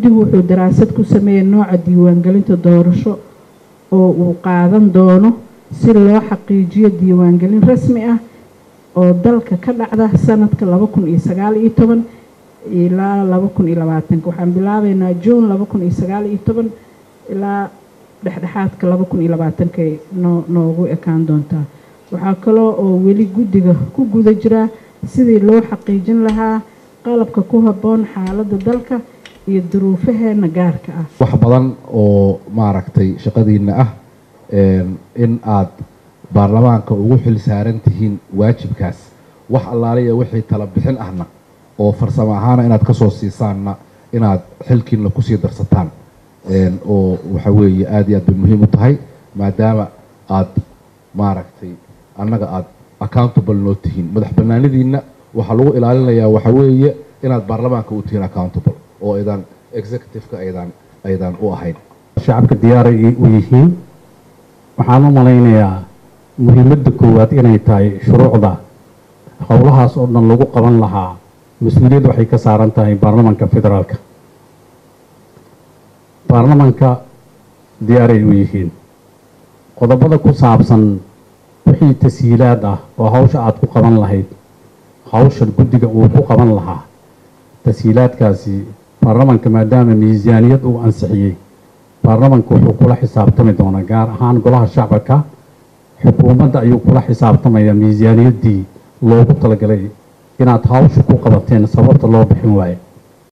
guddigu wuxuu daraasad ku sameeyey nooca diiwaangelinta doorasho oo uu qaadan doono si loo xaqiijiyo diiwaangelin rasmi ah oo dalka ka dhacda sanadka laba kun iyo sagaal iyo toban ilaa laba kun iyo labaatanka waxaan bilaabeynaa juun laba kun iyo sagaal iyo toban ilaa dhexdhexaadka laba kun iyo labaatankay noo noogu ekaan doontaa waxaa kaloo oo weli guddiga ku guda jira sidii loo xaqiijin lahaa qalabka ku habboon xaaladda dalka iyo duruufaheena gaarka ah wax badan oo maaragtay shaqadiina ah in aad baarlamaanka ugu xil saaran tihiin waajibkaas wax allaaliya wixii tala bixin ahna oo farsamo ahaana inaad kasoo siisaanna inaad xilkiina kusii darsataan oo waxa weeye aada iyo aad bay muhiim u tahay maadaama aad maaragtay annaga aada accountable noo tihiin madax banaanidiina waxaa lagu ilaalinayaa waxa weeye inaad baarlamaanka u tihiin accountable oo aydan executive-ka aydan aydan u ahayn shacabka diyaaray u yihiin waxaan u malaynayaa muhiimadda koowaad inay tahay shuruucda howlahaas oo dhan lagu qaban lahaa mas-uuliyad waxay ka saaran tahay baarlamanka federaalka baarlamanka diyaaray u yihiin qodobada ku saabsan wixii tashiilaad ah oo hawsha aada ku qaban lahayd hawsha guddiga uu ku qaban lahaa tashiilaadkaasi baarlamanka maadaama miisaaniyad uu ansixiyey baarlamanka wuxuu kula xisaabtami doonaa gaar ahaan golaha shacabka xukuumadda ayuu kula xisaabtamayaa miisaaniyaddii loogu talagalay inaad hawsha ku qabateen sababta loo bixin waaye